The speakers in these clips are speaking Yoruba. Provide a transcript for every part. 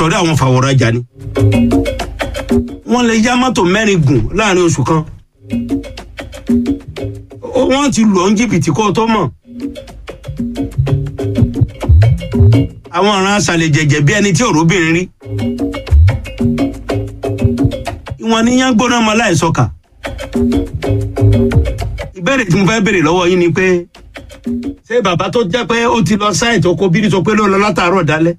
ìsọ̀rí àwọn fàwọ̀rajà ni wọ́n lè yá mọ́tò mẹ́rin gùn láàrin oṣù kan Ó- wọ́n ti lù ọ́ ń jìbìtì kó o tó mọ̀ àwọn ọ̀ràn aṣàlẹ̀ jẹ̀jẹ̀ bí ẹni tí òróbìnrin rí ìwọ̀n níyàn gbóná ọmọ láìsọkà ìbéèrè tí mo fẹ́ béèrè lọ́wọ́ yín ni pé ṣé bàbá tó jẹ́ pé ó ti lọ sáìtì oko bírí sọ pé ló lọ látàárọ̀ dálẹ́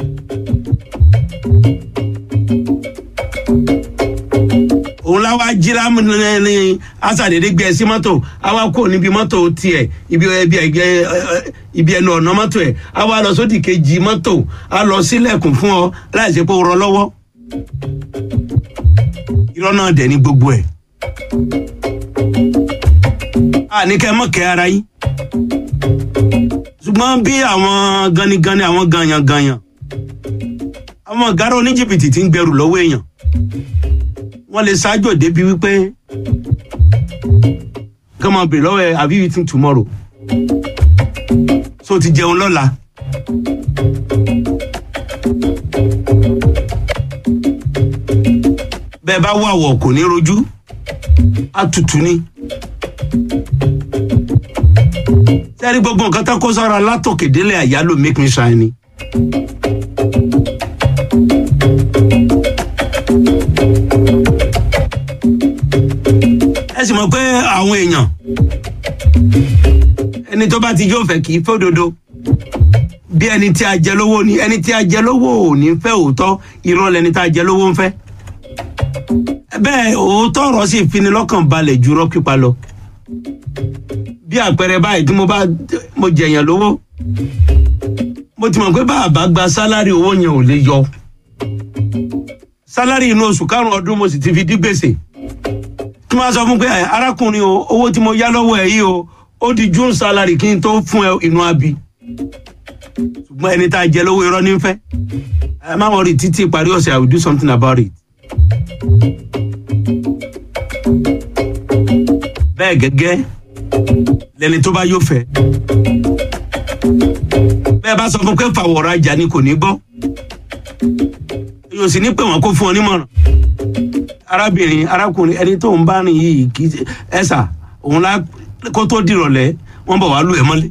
òun láwa jí lámú ní aṣàdédé gbé ẹ sí mọ́tò àwa kò níbi mọ́tò tiẹ̀ ibi ibi ẹgbẹ́ ibi ẹnu ọ̀nà mọ́tò ẹ̀ àwa lọ sódì kejì mọ́tò a lọ sílẹ̀kùn fún ọ láì ṣe pé ó rọ lọ́wọ́ irọ́ náà dẹ̀ ní gbogbo ẹ̀ àní kẹ́ mọ̀ kẹ́ ara yín ṣùgbọ́n bí àwọn ganigani àwọn ganyanganyan àwọn ọ̀gára oníjìbìtì ti ń gbẹrù lọ́wọ́ èèyàn wọ́n lè ṣáájú débi wípé kí wọ́n bèrè lọ́wọ́ ẹ have you eaten tomorrow so ti jẹun lọ́la. bẹ́ẹ̀ bá wà wọ̀ kò ní rojú àtùtù ni. sẹ́rí gbogbo nǹkan tó kó sọ́ra látòkè délẹ̀ àyálò make me shine ni. ẹ sì mọ̀ pé àwọn èèyàn ẹni tó bá ti yóò fẹ́ kì í fódodo bí ẹni tí a jẹ lówó ni ẹni tí a jẹ lówó ò ní fẹ́ òótọ́ irọ́ lẹni tá a jẹ lówó ń fẹ́ bẹ́ẹ̀ òótọ́ ọ̀rọ̀ sì fini lọ́kàn balẹ̀ ju irọ́ pípa lọ bí àpẹẹrẹ báyìí tí mo bá mo jẹ̀yàn lówó mo ti mọ̀ pé bàbá gba sálárì owó yẹn ò lè yọ sálárì inú oṣù karùn-ún ọdún mo sì ti fi dí gbèsè tí wọ́n sọ fún pé "Ẹ, arákùnrin o owó tí mo yá lọ́wọ́ ẹ̀ yìí o ó di june salary kí n tó fún ẹ inú abi ṣùgbọ́n ẹni tá a jẹ lówó irọ́ nífẹ̀ ẹ má wọrí títí ìparí ọ̀sẹ̀ i will do something about it. bẹ́ẹ̀ gẹ́gẹ́ lẹni tó bá yóò fẹ́ bẹ́ẹ̀ bá sọ fún pé fàwọ̀rọ̀ ajá ni kò ní gbọ́ yóò sì ní pé wọ́n kó fún ọ nímọ̀ràn arábìnrin arákùnrin ẹni tó ń bá rìn yìí kì í ṣe ẹsà òun lá kó tó dìrọ̀lẹ́ wọ́n bọ̀ wá lù ẹ́ mọ́lé.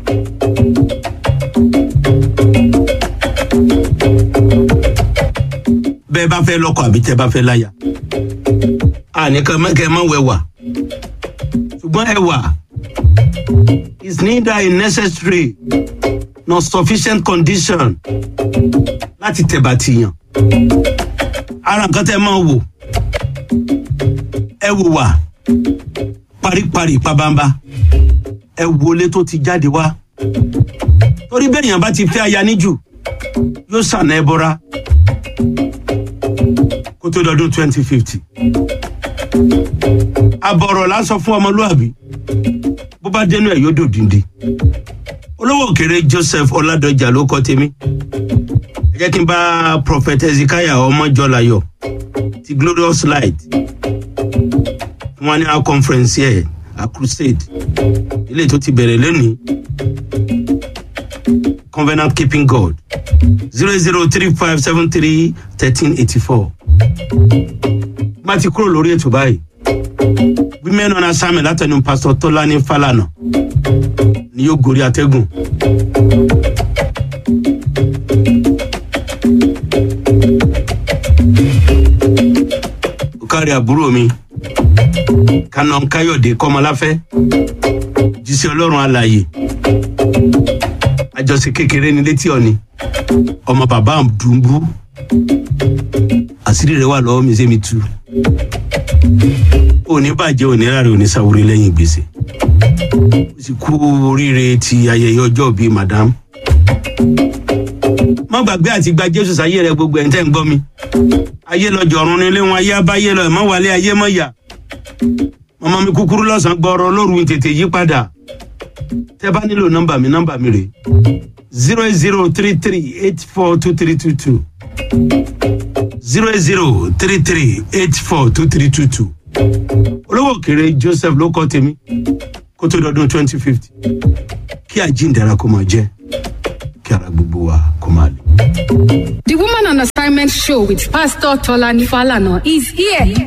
bẹ́ẹ̀ bá fẹ́ lọ́kọ̀ àbí tẹ́ bá fẹ́ láyà àní kẹ́ ẹ má wẹ̀wà ṣùgbọ́n ẹwà is neither a necessary nor sufficient condition láti tẹ̀bà tìyàn ara nǹkan tẹ́ ẹ máa wò ẹ wò wà paríparí pabamba ẹ wọlé tó ti jáde wá torí bẹ́ẹ̀ yàn bá ti fẹ́ aya níjù yóò sànà ẹ bọ́ra kó tó dọdún twenty fifty àbọ̀rọ̀ là ń sọ fún ọmọlúàbí bó bá dénú ẹ̀ yóò dòdìndì olówó òkèrè joseph ọládọjà ló kọ tèmi ẹ jẹ́ kí n bá prophet ezekiah ọmọjọlayọ ti glorious light wọn ní our conference here a crusade ilé tó ti bẹ̀rẹ̀ lónìí covenant keeping god zero zero three five seven three thirteen eighty four bá ti kúrò lórí ètò báyìí women on assignment látẹnu pastor tọ́lání falana ni yóò gorí atẹ́gùn. ó kárí àbúrò mi kaná káyọ̀dé kọ́mọláfẹ́ jíṣẹ́ ọlọ́run alàyè àjọṣe kékeré ní létí ọ̀ni ọmọ bàbá dùnbú àṣírí rẹ wà lọ́wọ́ mi ṣé mi tú òní bàjẹ́ òní rárá òní sáwórí lẹ́yìn gbèsè ó sì kú oríire ti ayẹyẹ ọjọ́ bíi madam má gbàgbé àti gba jésù sáyé rẹ gbogbo ẹ̀ ń tẹ́ ń gbọ́ mi ayé lọ́jọ́ ọ̀run nílé wọn ayé abáyé lọ ẹ̀ mọ́ wálé ayé mọ́ yà ọmọ mi kúkúrú lọ́sàn-án gbọ́rọ̀ lóru tètè yí padà tẹ́ bá nílò nọ́mbà mi nọ́mbà mi rè zero eight zero three three eight four two three two two zero eight zero three three eight four two three two two olówó òkèrè joseph ló kọ́ tèmi kó tó dọdún twenty fifty kí àjíǹdàrà kó máa jẹ́ kí ara gbogbo wa kó máa lè. The Woman on Assignment show with Pastor Tolani Falana is here.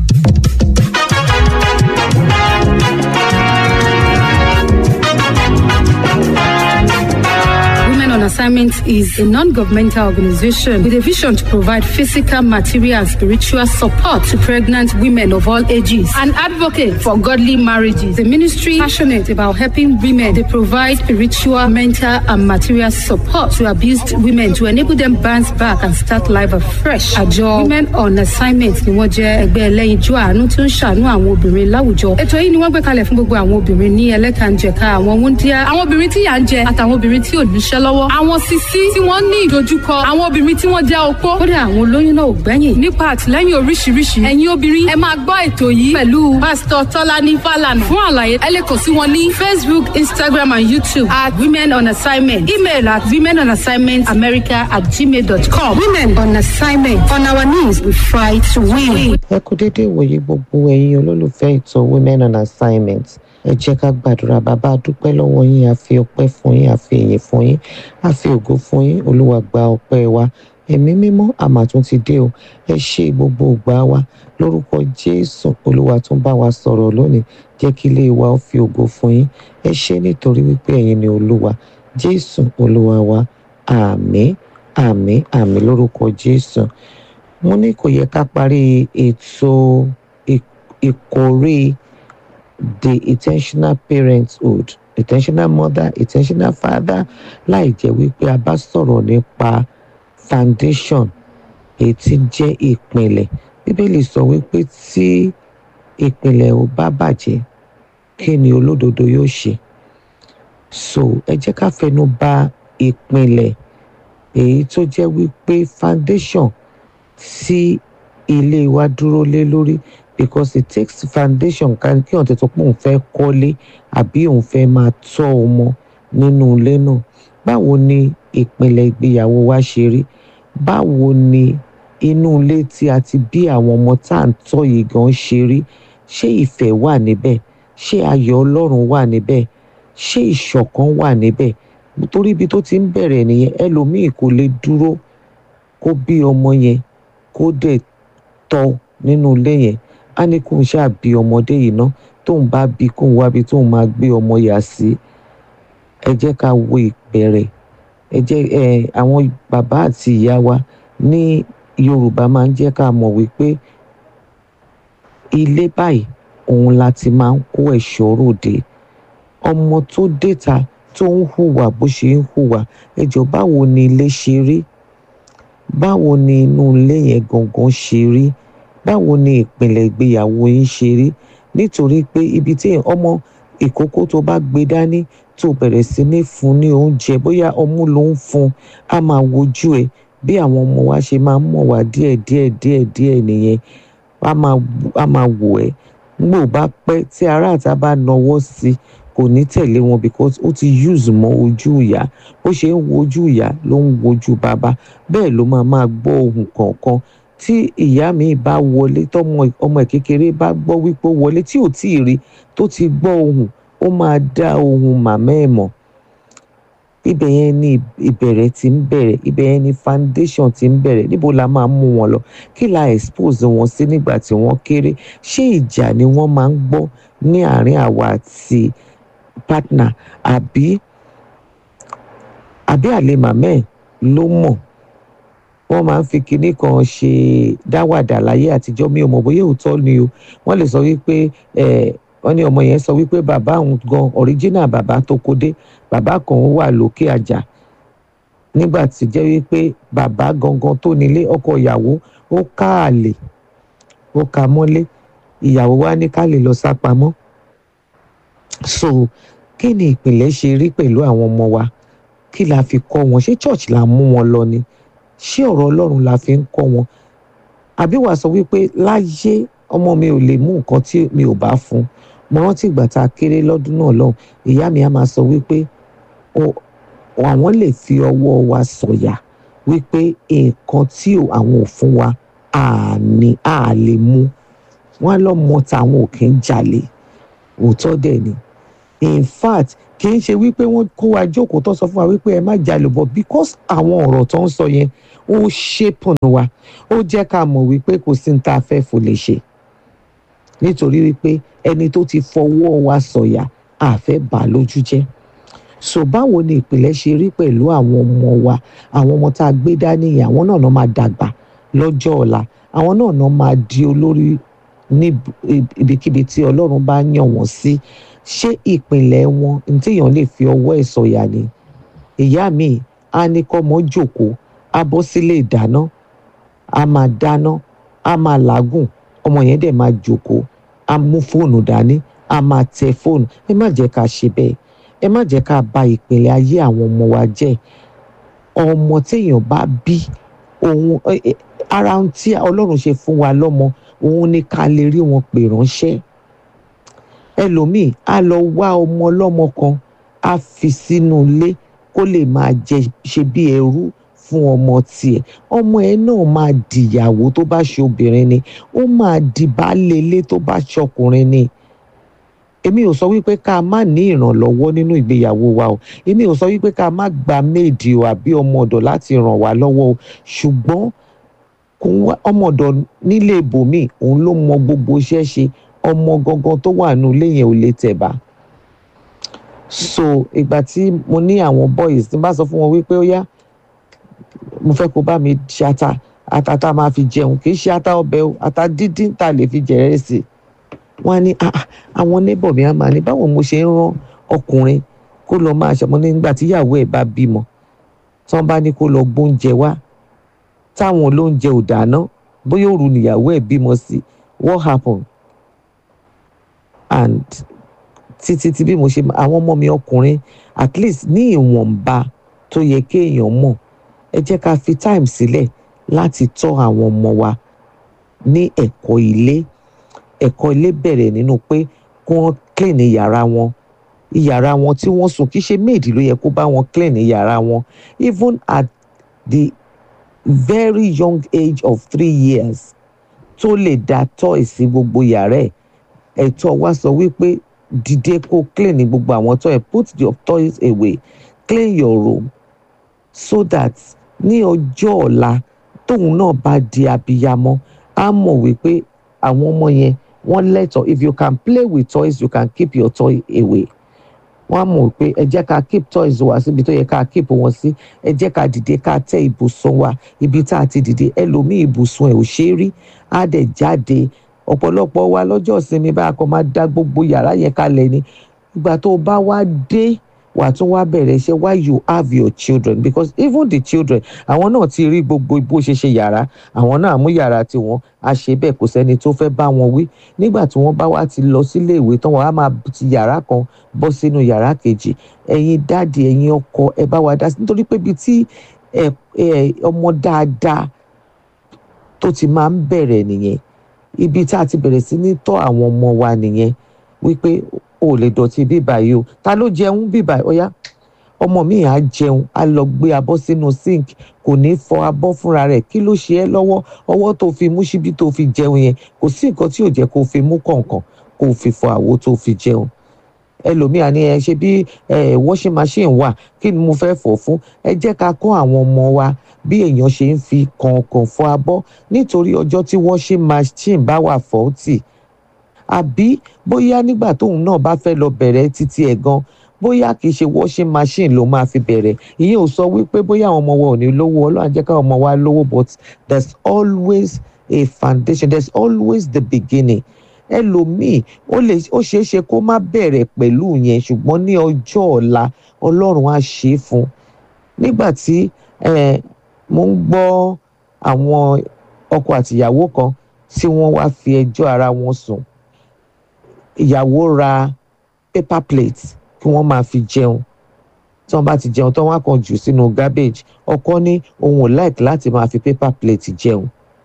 Women on Assignment is a non-governmental organization with a vision to provide physical, material, and spiritual support to pregnant women of all ages. An advocate for godly marriages. The ministry passionate about helping women. They provide spiritual, mental, and material support to abused women to enable them bounce back and start life afresh. Àjọ Women on Assignment ni wọ́n jẹ́ ẹgbẹ́ ẹlẹ́yinjú àánú tó ń ṣàánú àwọn obìnrin láwùjọ. Ètò yìí ni wọ́n gbé kalẹ̀ fún gbogbo àwọn obìnrin ní ẹlẹ́kànjẹ̀ka àwọn wúndíá, àwọn obìnrin tí yà ń jẹ àtàwọn obìnrin tí ò níṣẹ́ lọ́wọ́. Àwọn sisi tí wọ́n ní ìdojúkọ, àwọn obìnrin tí wọ́n jẹ́ opó. Kódà àwọn olóyún náà ò gbẹ́yìn. Nípa àtìlẹ́yìn oríṣiríṣi, ẹ̀yin obìnrin ẹ máa gbọ́ ètò yìí pẹ̀lú Pásítọ̀ Tọ́lání Fálànà. Fún àlàyé, ẹ lè kàn sí wọn ní Facebook, Instagram and YouTube at Women on Assignment. Email at women on assignment america at gmail.com. Women on Assignment. On our knees, we fight to win. ẹ kú dédé ìwòye gbogbo ẹ̀yin olólùfẹ́ ètò women on assignment ẹ jẹ́ ká gbàdúrà bàbá a dúpẹ́ lọ́wọ́ yín a fi ọpẹ́ fún yín a fi èyìn fún yín a fi ògo fún yín olúwa gba ọpẹ́ wa ẹ̀mí mímọ́ àmàtún ti dé o ẹ ṣe gbogbo ògbà wa lórúkọ jésù olúwa tún bá wa sọ̀rọ̀ lónìí jẹ́ kí ilé wa ó fi ògo fún yín ẹ ṣe nítorí wípé ẹ̀yin ni olúwa jésù olúwa wa àmín àmín àmín lórúkọ jésù mo ní kò yẹ ká parí ètò ìkórè the intentional parenthood intentional mother intentional father láì jẹ́ wípé a bá sọ̀rọ̀ nípa foundation èyí tí jẹ́ ìpìlẹ̀ bíbélì sọ wípé tí ìpìlẹ̀ ò bá bàjẹ́ kí ni olódodo yóò ṣe so ẹ jẹ́ ká fẹnu bà ìpìlẹ̀ èyí tó jẹ́ wípé foundation tí ilé wa dúró lé lórí because it takes foundation kan kí ọ̀tẹ̀ tó pọ̀ òun fẹ́ kọ́lé àbí òun fẹ́ máa tọ́ ọmọ nínú ilé náà báwo ni ìpìlẹ̀ ìgbéyàwó wa ṣe rí báwo ni inú ilé tí a ti bí àwọn ọmọ tá à ń tọ́ yìí gan ṣe rí ṣé ìfẹ́ wà níbẹ̀ ṣé ayọ̀ ọlọ́run wà níbẹ̀ ṣé ìṣọ̀kan wà níbẹ̀ torí ibi tó ti ń bẹ̀rẹ̀ nìyẹn ẹlòmíì kò lè dúró kó bí ọmọ yẹn kó dẹ̀ tọ́ nínú ilé yẹn á ní kóun ṣáà bí ọmọdé yìí ná tóun bá bí kóun wábi tóun máa gbé ọmọ yà sí ẹ jẹ́ ká wo ìbẹ̀rẹ̀ ẹ jẹ́ ẹ àwọn bàbá àti ìyá wa ní Yorùbá máa ń jẹ́ ká mọ̀ wípé ilé báyìí òun la ti máa ń kó ẹ̀ṣọ́ ròde ọmọ tó déta tó ń hùwà bó ṣe ń hùwà ẹ jọ báwo ni ilé ṣe rí báwo ni inú ilé yẹn gangan ṣe rí báwo ni ìpìlẹ̀ ìgbéyàwó yín ṣe rí nítorí pé ibi tí ọmọ ìkókó tó bá gbé dání tó bẹ̀rẹ̀ sí ní fún ní oúnjẹ bóyá ọmú ló ń fún á máa wojú ẹ bí àwọn ọmọ wa ṣe máa ń mọ̀ wá díẹ̀ díẹ̀ díẹ̀ díẹ̀ nìyẹn á máa wò ẹ́ ngbò bá pẹ́ tí ará àta bá nawọ́ sí kò ní tẹ̀lé wọn because ó ti use mọ́ ojú ìyá bó ṣe ń wojú ìyá ló ń wojú bàbá bẹ́ẹ̀ ló máa máa gbọ́ ohùn kọ̀ọ̀kan tí ìyá mi bá wọlé tọmọ ọmọ kékeré bá gbọ́ wípé ó wọlé tí ò tí ì rí tó ti gbọ́ ohùn ó máa dá ohùn màmá ẹ̀ mọ̀ ibẹ̀ yẹn ni ìbẹ̀rẹ̀ ti ń bẹ̀rẹ̀ ibẹ̀ yẹn ni foundation ti ń bẹ̀rẹ̀ níbo la máa mú wọn lọ kí la expose wọn sí nígbà tí wọ́n kéré ṣé ìjà ni wọ́n máa ń gbọ́ ní àárín àwa àti partner àbí àbí àlè màmá ẹ̀ ló mọ̀ wọ́n máa ń fi kinní kan ṣe dáwàdà láyé àtijọ́ mi ò mọ̀ bóyá òótọ́ ni o wọ́n lè sọ wípé ẹ̀ wọ́n ní ọmọ yẹn sọ wípé bàbá òun gan original bàbá tó kó dé bàbá kan wà lókè àjà nígbà tí jẹ́ wípé bàbá gangan tó nílé ọkọ ìyàwó ó ká àlè ó ka mọ́lé ìyàwó wa ní ká lè lọ sá pamọ́ so kí ni ìpìlẹ̀ ṣe rí pẹ̀lú àwọn ọmọ wa kí la fi kọ́ wọn ṣé church la mú wọn lọ ni ṣé ọ̀rọ̀ ọlọ́run la fi ń kọ́ wọn àbí wàá sọ wípé láyé ọmọ mi ò lè mú nǹkan tí mi ò bá fún mo rántí ìgbà tá a kéré lọ́dún náà lọ́hùn ìyá mi á máa sọ wípé àwọn lè fi ọwọ́ wa sọ̀yà wípé nǹkan tí àwọn ò fún wa àní à lè mú wọn lọ́mọ táwọn ò kí ń jalè òótọ́ dẹ̀ ni in fact kì í ṣe wípé wọ́n kó wa jókòó tó sọ fún wa wípé ẹ má jalè bọ̀ because àwọn ọ̀rọ̀ tó ń sọ yẹn ó ṣépùn wa ó jẹ́ ká mọ̀ wípé kò sí ní tá a fẹ́ fò lè ṣe nítorí wípé ẹni tó ti fọwọ́ wa sọ̀yà àfẹ́ bà á lójú jẹ́ so báwo ni ìpìlẹ̀ ṣe rí pẹ̀lú àwọn ọmọ wa àwọn ọmọ tá a gbé dání yẹn àwọn náà náà máa dàgbà lọ́jọ́ ọ̀la àwọn náà náà máa di olórí ní ibikíbi tí ọlọ́run bá yàn wọ́n sí ṣé ìpìlẹ̀ wọn ní téèyàn lè fi ọwọ́ ẹ̀ sọ̀yà ni ìyá mi á ní kọ́mọ jòkóó á bọ́ sílé ìdáná á máa dáná á máa làágùn ọmọ yẹn dẹ̀ máa jòkóó á mú fóònù dání á máa tẹ fóònù ẹ má jẹ́ ká ṣe bẹ́ẹ̀ ẹ má jẹ́ ká bà ìpìlẹ̀ ayé àwọn ọmọ wa jẹ́ ọmọ téèyàn bá bí òun ara tí ọlọ́run ṣe fún wa lọ́mọ òun ni ká lè rí wọn pè ránṣẹ́ ẹlòmíì á lọ wá ọmọ ọlọ́mọ kan á fi sínú ilé kó lè máa jẹ ṣe bí ẹrú fún ọmọ tiẹ̀ ọmọ ẹ náà máa dìyàwó tó bá ṣe obìnrin ni ó máa di baálé ilé tó bá ṣọkùnrin ni èmi ò sọ wípé ká má ní ìrànlọ́wọ́ nínú ìgbéyàwó wa o èmi ò sọ wípé ká má gba méèdì o àbí ọmọ ọ̀dọ̀ láti ràn wá lọ́wọ́ o ṣùgbọ́n kò wá ọmọ ọ̀dọ̀ nílé ibòmíì òun ló mọ gbogbo iṣẹ́ ṣe ọmọ gangan tó wà nínú ilé yẹn ò lè tẹ̀bà so ìgbà tí mo ní àwọn boys tí n bá sọ fún wọn wípé ó yá mo fẹ́ kó bá mi ṣe ata ata tá a máa fi jẹun kì í ṣe ata ọbẹ̀ o ata dídín tá a lè fi jẹ̀rẹ̀ sí i wọ́n á ní àwọn neighbor mi á máa ní báwo mo ṣe ń rán ọkùnrin kó lọ máa ṣọmọ nígbà tíyàwó ẹ̀ bá bímọ tí wọ́n bá ní kó lọ gbóúnjẹ wá táwọn olóúnjẹ ò dáná bóyá òru nìyàwó ẹ̀ bímọ sí what happen and títí tí bí mo ṣe àwọn ọmọ mi ọkùnrin at least ní ìwọ̀nba tó yẹ kéèyàn mọ̀ ẹ jẹ́ ká fi time sílẹ̀ láti tọ́ àwọn ọmọ wa ní ẹ̀kọ́ ilé ẹ̀kọ́ ilé bẹ̀rẹ̀ nínú pé kí wọ́n clean yàrá wọn yàrá wọn tí wọ́n sùn kì í ṣe méèdì ló yẹ kó bá wọn clean yàrá wọn even at the very young age of three years tó lè da toy sí gbogbo yàrá ẹ̀ ẹ̀tọ́ wa sọ wípé dìde kó clean gbogbo àwọn toy put your toys away clean your room so that ní ọjọ́ ọ̀la tóun náà bá di abiyamọ á mọ̀ wípé àwọn ọmọ yẹn wọ́n lẹ́tọ̀ọ́ if you can play with toys you can keep your toy away wọ́n á mọ̀ pé ẹ jẹ́ ká keep toys wa síbi tó yẹ ká keep wọn sí ẹ jẹ́ ká dìde ká tẹ́ ibùsùn wa ibi tá a ti dìde ẹlòmíì ibùsùn ẹ̀ ò ṣe é rí á dẹ̀ jáde ọ̀pọ̀lọpọ̀ wa lọ́jọ́ ìsinmi bá a kọ́ máa dá gbogbo yàrá yẹn kalẹ̀ ni ìgbà tó o bá wá dé wàá tún wá bẹ̀rẹ̀ iṣẹ́ why you have your children because even the children àwọn náà ti rí gbogbo bó ṣe ṣe yàrá àwọn náà mú yàrá tiwọn a ṣe bẹ́ẹ̀ kò sẹ́ni tó fẹ́ bá wọn wí nígbà tí wọ́n bá wá ti lọ sílé ìwé tán wọ́n á máa ti yàrá kan bọ́ sínú yàrá kejì ẹ̀yin dáàdì ẹ̀yin ọkọ ẹ bá wa dá sí nítorí pé ibi tí ọmọ dáadáa tó ti máa ń bẹ̀rẹ̀ nìyẹn ibi tá a ti bẹ̀rẹ̀ sí ní tọ́ àwọn ọmọ wa nìyẹn wípé o lè dọ̀tí bíbà yìí o ta ló jẹun bíbà ọ̀yá ọmọ mi à jẹun á lọ gbé abọ́ sínú sink kò ní fọ abọ́ fúnra rẹ̀ kí ló ṣe ẹ́ lọ́wọ́ ọwọ́ tó fi mú síbí tó fi jẹun yẹn kò sí nǹkan tí ò jẹ́ kó fi mú kọ̀ọ̀kan kó fi fọ àwo tó fi jẹun ẹlòmíà ni ẹ ṣe bí washing machine wà kí ni mo fẹ́ fọ̀ fún ẹ jẹ́ ká kọ́ àwọn ọmọ wa bí èèyàn ṣe ń fi kọ̀ọ̀kan fọ abọ́ nítorí ọjọ́ tí washing machine bá wà fọ́ọ̀tì àbí bóyá nígbà tóun náà bá fẹ́ lọ bẹ̀rẹ̀ títí ẹ̀ gan bóyá kìí ṣe washing machine ló máa fi bẹ̀rẹ̀ ìyẹn ò sọ wípé bóyá àwọn ọmọ wa ò ní lówó ọlọ́run jẹ́ káwọn ọmọ wa lówó but there's always a foundation there's always the beginning ẹlòmíì ó lè ó ṣeé ṣe kó má bẹ̀rẹ̀ pẹ̀lú yẹn ṣùgbọ́n ní ọjọ́ ọ̀la ọlọ́run á ṣe é fún un nígbà tí mo ń gbọ́ àwọn ọkọ àtìyàwó kan tí wọ́n wá fi ẹjọ́ ara wọn sùn ìyàwó ra paper plate kí wọ́n máa fi jẹun tí wọ́n bá ti jẹun tán wọ́n á kàn jù sínú garbage ọkọ ní òun ò like láti máa fi paper plate jẹun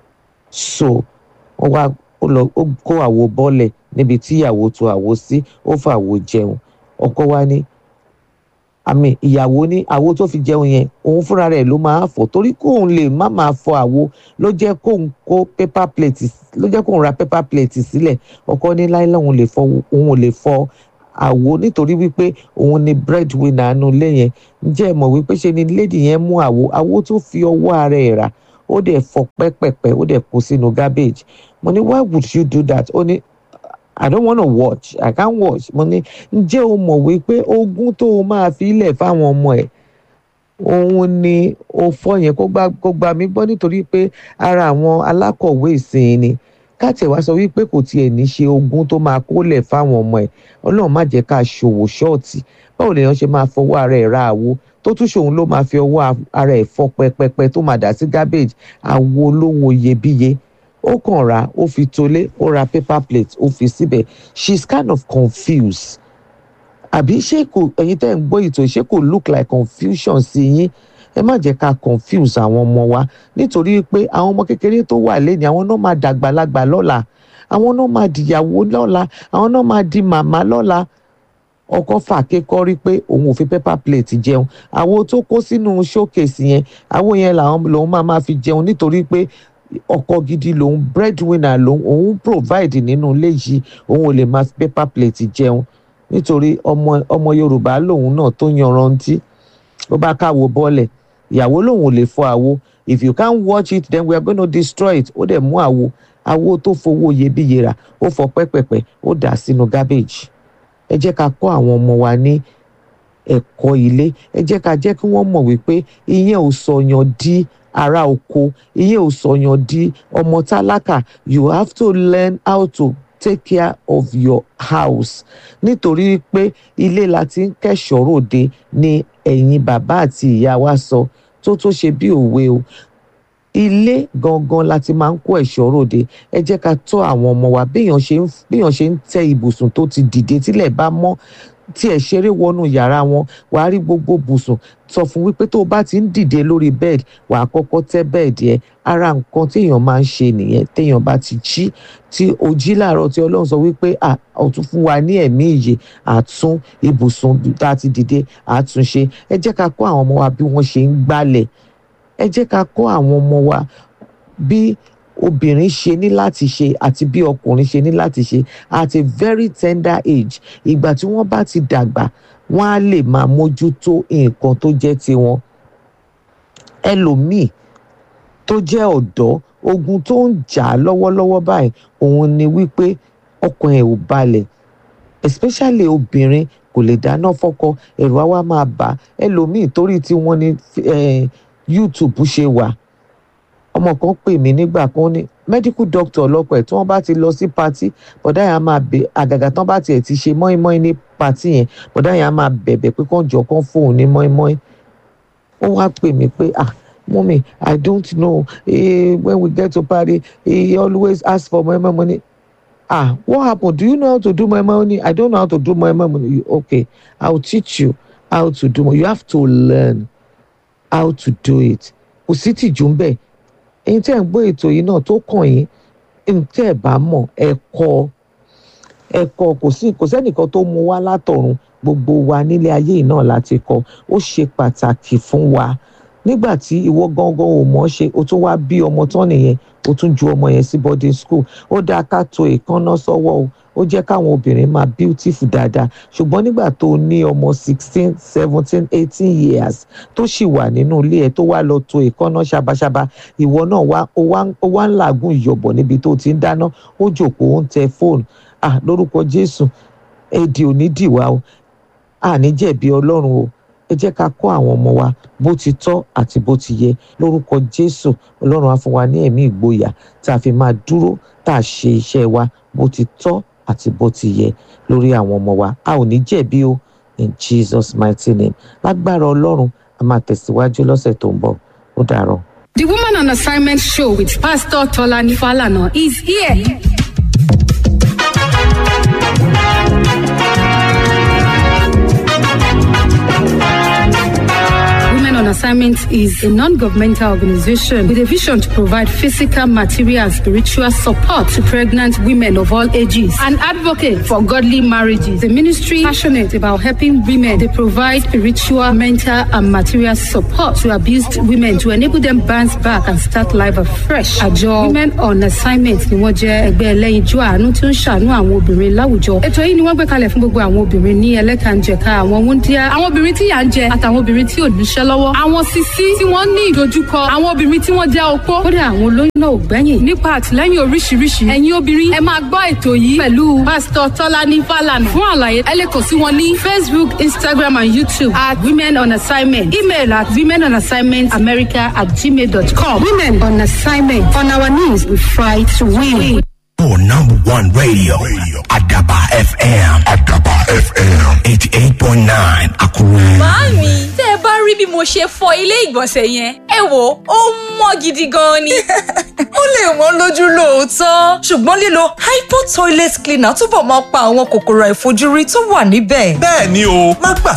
so wọ́n wá ó lọ ó kó àwo bọ́lẹ̀ níbi tí ìyàwó tó àwo sí ó fà àwo jẹun ọkọ wa ní àmì ìyàwó ní àwo tó fi jẹun yẹn òun fúnra rẹ̀ ló máa fọ̀ torí kóun lè má máa fọ àwo ló jẹ́ kóun kó paper plate ló jẹ́ kóun ra paper plate sílẹ̀ ọkọ ní láìláì òun lè fọ òun ò lè fọ àwo nítorí wípé òun ni breadwinner nu ilé yẹn ǹjẹ́ ẹ mọ̀ wípé ṣe ni lady yẹn mú àwo àwo tó fi ọwọ́ ara ẹ̀ rà ó dẹ̀ fọ pẹ́pẹ́pẹ́ ó dẹ̀ kó sínú garbage mo ní why would you do that ó ní I don't wanna watch I can't watch mo ní ǹjẹ́ o mọ̀ wípé ogún tó o máa fi ilẹ̀ fáwọn ọmọ ẹ̀ òun ni o fọ́ yẹn kó gbà kó gbà mí gbọ́ nítorí pé ara àwọn alákọ̀wé ìsìn ni káàtì wá sọ wípé kò tiẹ̀ ní ṣe ogún tó máa kólẹ̀ fáwọn ọmọ ẹ̀ ọlọ́run má jẹ́ ká ṣòwò ṣọ́ọ̀tì báwo lèèyàn ṣe máa fọwọ́ ara ẹ̀ ra àwo tó tún ṣòun ló máa fi ọwọ́ ara ẹ̀ fọ́ pẹpẹpẹ tó máa dà sí garbage àwo olówó iyebíye ó kàn ra ó fi tolé ó ra paper plate ó fi síbẹ̀ she is kind of confused àbí ṣé kò ẹ̀yin tẹ́ ń gbọ́ ètò ṣé kò look like confusion sí yín ẹ má jẹ́ ká confuse àwọn ọmọ wa nítorí pé àwọn ọmọ kékeré tó wà lẹ́ni àwọn náà máa dàgbàlagbà lọ́la àwọn náà máa dìyàwó lọ́la àwọn náà máa di màmá lọ́la ọkọ fàáké kọrí pé òun ò fi paper plate jẹun àwo tó kó sínú showcase yẹn àwo yẹn làwọn lòun máa máa fi jẹun nítorí pé ọkọ gidi lòun breadwinner lòun òun provide nínú ilé yìí òun ò lè máa fi paper plate jẹun nítorí ọmọ ọmọ yorùbá lòun náà tó yanrantí ó bá káwo bọ́lẹ̀ ìyàwó lòun ò lè fọ àwo if you can't watch it then we are gonna destroy it ó dẹ̀ mú àwo àwo tó fowó iyebíye rà ó fọ pẹ́pẹ́pẹ́ ó dà sínú garbage ẹ jẹ́ ká kọ́ àwọn ọmọ wa ní ẹ̀kọ́ ilé ẹ jẹ́ ká jẹ́ kí wọ́n mọ̀ wípé ìyẹn ò sọyàn di ará oko ìyẹn ò sọyàn di ọmọ tálákà you have to learn how to take care of your house nítorí pé ilé la ti ń kẹ́ṣọ̀ọ́ ròde ni ẹ̀yin bàbá àti ìyá wa sọ tó tó ṣe bí òwe o ilé gangan la ti máa ń kó ẹ̀ṣọ́ ròde ẹ jẹ́ ká tọ́ àwọn ọmọ wa béèyàn ṣe ń béèyàn ṣe ń tẹ ibùsùn tó ti dìde tílẹ̀ bá mọ́ tí ẹ ṣeré wọnú yàrá wọn wàá rí gbogbo bùsùn sọ fún wípé tó o bá ti ń dìde lórí bẹ́ẹ̀dì wàá kọ́kọ́ tẹ́ bẹ́ẹ̀dì ẹ ara nǹkan téèyàn máa ń ṣe nìyẹn téèyàn bá ti jí tí o jí láàárọ̀ tí ọlọ́run sọ wípé à ọ̀tún fún wa ní ẹ̀mí ìyè àtún ibùsùn tá a ti dìde àtúnṣe ẹ jẹ́ ká kọ́ àwọn ọmọ wa bí wọ́n ṣe ń gbálẹ̀ ẹ jẹ́ ká kọ́ àwọn ọmọ wa bí obìnrin ṣe ní láti ṣe àti bí ọkùnrin ṣe ní láti ṣe at a very tender age ìgbà tí wọ́n bá ti dàgbà wọ́n á lè máa mójútó nǹkan tó jẹ́ tiwọn ẹlòmíì tó jẹ́ ọ̀dọ́ ogun tó ń jà á lọ́wọ́lọ́wọ́ báyìí òun ni wípé ọkàn ẹ̀ ò balẹ̀ especially obìnrin kò lè dáná fọ́kọ ẹ̀rù á wá máa bà á ẹlòmíì torí tí wọ́n ní eh, YouTube ṣe wà ọmọ kan pè mí nígbà kan ní medical doctor ọlọ́pàá ẹ̀ tí wọ́n bá ti lọ sí patí bọ̀dá yẹn á máa bẹ̀ àgàgà tán bá tiẹ̀ ti ṣe mọ́ínmọ́ín ní patí yẹn bọ̀dá yẹn á máa bẹ̀bẹ̀ pé kán jọ kán fóun ní mọ́ínmọ́ín ó wá pè mí pé ah mummy i don't know eh, when we get to party he always ask for mọ́ínmọ́ín money ah what happen do you know how to do mọ́ínmọ́ín money i don't know how to do mọ́ínmọ́ín money okay i will teach you how to do you have to learn how to do it kò sí tìjú ń bẹ̀ ẹ̀yin tẹ́ ń gbọ́ ètò yìí náà tó kàn yín ẹ̀yin tẹ́ ẹ̀ bá mọ̀ ẹ kọ́ ẹ kọ́ kò sí kò sẹ́nìkan tó mú wá látọ̀run gbogbo wa nílé ayé yìí náà láti kọ́ ó ṣe pàtàkì fún wa nígbà tí ìwọ gangan ò mọ̀ ṣe o tún wá bí ọmọ tán nìyẹn o tún ju ọmọ yẹn sí boarding school ó dáa ká to ìkànnà sọ́wọ́ o ó jẹ́ káwọn obìnrin máa beautiful dáadáa ṣùgbọ́n nígbà tó o ní ọmọ sixteen seventeen eighteen years tó sì wà nínú ilé ẹ̀ tó wá lọ to ìkànnà ṣabaṣaba ìwọ náà wá ó wá ó wá ń làágùn ìyọ̀bọ̀ níbi tó ti ń dáná ó jòkó ó ń tẹ fóònù ah lórúkọ Jésù èdè ò ní dìwà o àní jẹ̀bi Ọlọ́run o ẹ jẹ́ ká kọ́ àwọn ọmọ wa bó ti tọ́ àti bó ti yẹ lórúkọ Jésù Ọlọ́run á fún wa ní ẹ̀mí ìgboyà tá a fi máa dúró tá a ṣe iṣẹ́ wa bó ti tọ́ àti bó ti yẹ lórí àwọn ọmọ wa a ò ní jẹ̀bi o in Jesus mighty name lágbára Ọlọ́run a máa tẹ̀síwájú lọ́sẹ̀ tó ń bọ̀ ó dàárọ̀. The Woman on Assignment show with Pastor Tolani Falana is here. Women on Assignment is a non governmental organization with a vision to provide physical, material, and spiritual support to pregnant women of all ages. An advocate for godly marriages. The ministry passionate about helping women. They provide spiritual, mental, and material support to abused women to enable them bounce back and start life afresh. Àjọ Women on Assignment ni wọ́n jẹ́ ẹgbẹ́ ẹlẹ́yinjú àánú tí ó ń ṣàánú àwọn obìnrin láwùjọ. Ètò yìí ni wọ́n gbé kalẹ̀ fún gbogbo àwọn obìnrin ní ẹlẹ́kànjẹ̀ka àwọn wúndíá, àwọn obìnrin tí yà ń jẹ àtàwọn obìnrin tí ò níṣẹ́ lọ́wọ́. Àwọn sisi tí wọ́n ní ìdojúkọ, àwọn obìnrin tí wọ́n jẹ́ opó. Kódà àwọn olóyún náà ò gbẹ́yìn. Nípa àtìlẹ́yìn oríṣiríṣi, ẹ̀yin obìnrin ẹ máa gbọ́ ètò yìí pẹ̀lú Pásítọ̀ Tọ́lání Fálànà. Fún àlàyé, ẹ lè kàn sí wọn ní Facebook, Instagram and YouTube at Women on Assignment. Email at women on assignment america at gmail.com. Women on assignment. On our knees, we fight to win. For number one radio, Adaba FM. Adaba FM. 88.9 Akure. Màámi, tẹ́ ẹ bá rí bí mo ṣe fọ ilé ìgbọ̀nsẹ̀ yẹn, ẹ wò ó mọ́ gidi gan ni. ó lè wọ́n lójú lóòótọ́ ṣùgbọ́n lílo hypo toilet cleaner túbọ̀ máa pa àwọn kòkòrò àìfojúrí tó wà níbẹ̀. bẹ́ẹ̀ ni o má gbà